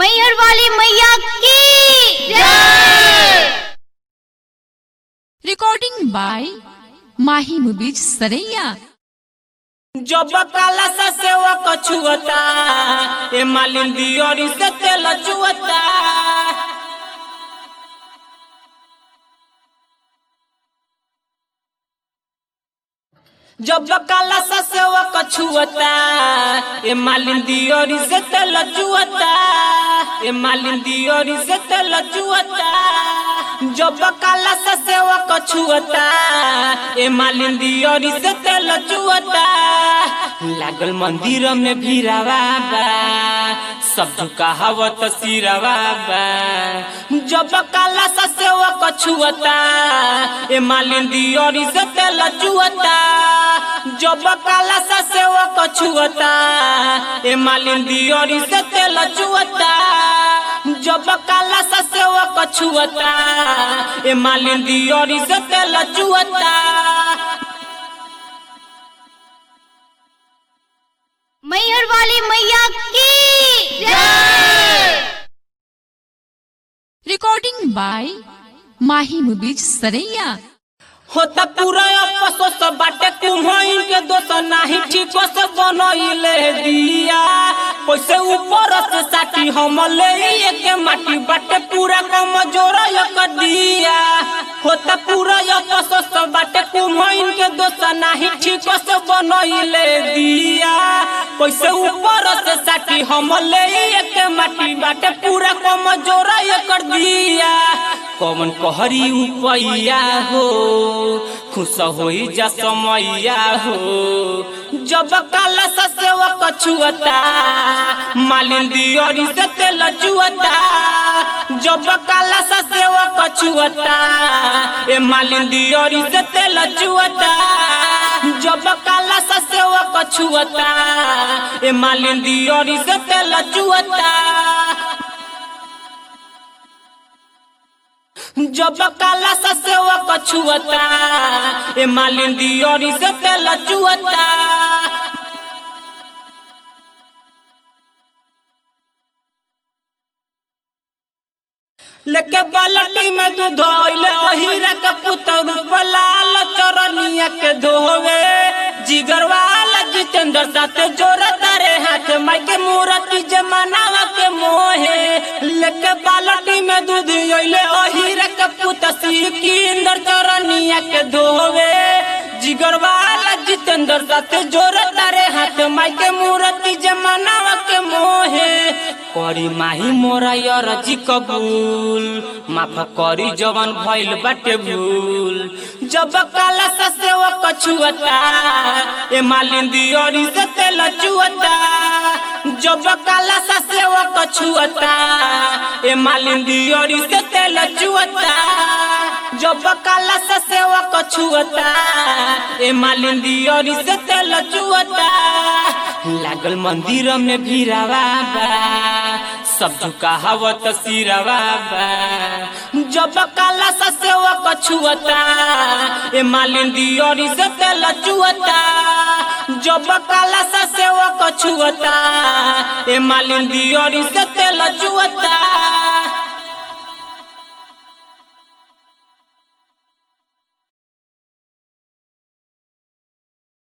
मैहर वाली मैया की recording by Mahi Mubij Saraiya. जब काला सा सेवा कछुअता ए मालिन दियोरी से तेल चुअता जब काला सा सेवा कछुअता ए मालिन दियोरी से तेल चुअता ए मालिन दियोरी से तेल चुअता जब काला सा सेवा कछुअता ए मालिन दियोरी से तेल चुअता लागल मंदिर में भीरावा बा सब कहावत सिरवा बा जब काला सा सेवा कछुअता ए मालिन दियोरी से तेल चुअता जब काला सा सेवा कछुअता ए मालिन दियोरी से तेल चुअता जब काला सा सेवा कछुअता ए मालिन दियोरी से तेल चुअता मैहर वाली मैया की Recording by Mahi Mubij Saraiya. होता पूरा अफसोस बाटे कुम्हइन के दोस्त नाही ठीक से बनइले दिया पैसे ऊपर से साटी हम ले के माटी बाटे पूरा कम जोर एक दिया होता पूरा अफसोस बाटे कुम्हइन के दोस्त नाही ठीक से बनइले दिया पैसे ऊपर से साटी हम ले के माटी बाटे पूरा कम जोर एक दिया कौन कहरी उपैया हो खुश होई जा समैया हो जब काला सा सेवा कछुअता मालिन दियोरी से तेल चुअता जब काला सा सेवा कछुअता ए मालिन दियोरी से तेल चुअता जब काला सा सेवा कछुअता ए मालिन दियोरी से तेल चुअता जब काला सा सेवा कछुअता ए मालिन दियोरी से तेल चुअता लेके बालटी में दूध धोइले अहिरा के पुतर लाल चरनिया के धोवे जिगर वाला जितेंद्र साथे जोर तारे हाथ माई के मूर्ति जमानावा के मोहे लेके बालटी में दूध अइले अहिरा के पुत सिकिंदर चरनिया के धोवे जिगर वाला जितेंद्र साथे जोर तारे हाथ माई के मूर्ति जमानावा के मोहे करी माही मोरा यरजी कबूल माफ करी जवन भइल बाटे भूल जब काला सा सेवा कछुअता ए मालिन दियोरी से तेल चुअता जब काला सा सेवा कछुअता ए मालिन दियोरी से तेल चुअता जब काला सा सेवा कछुअता ए मालिन दियोरी से तेल चुअता लागल मंदिर में भीरावा बा सब कहावत सिरवा बा जब काला सा सेवा कछुअता ए मालिन दियोरी से तेल चुअता जब काला सा सेवा कछुअता ए मालिन दियोरी से तेल चुअता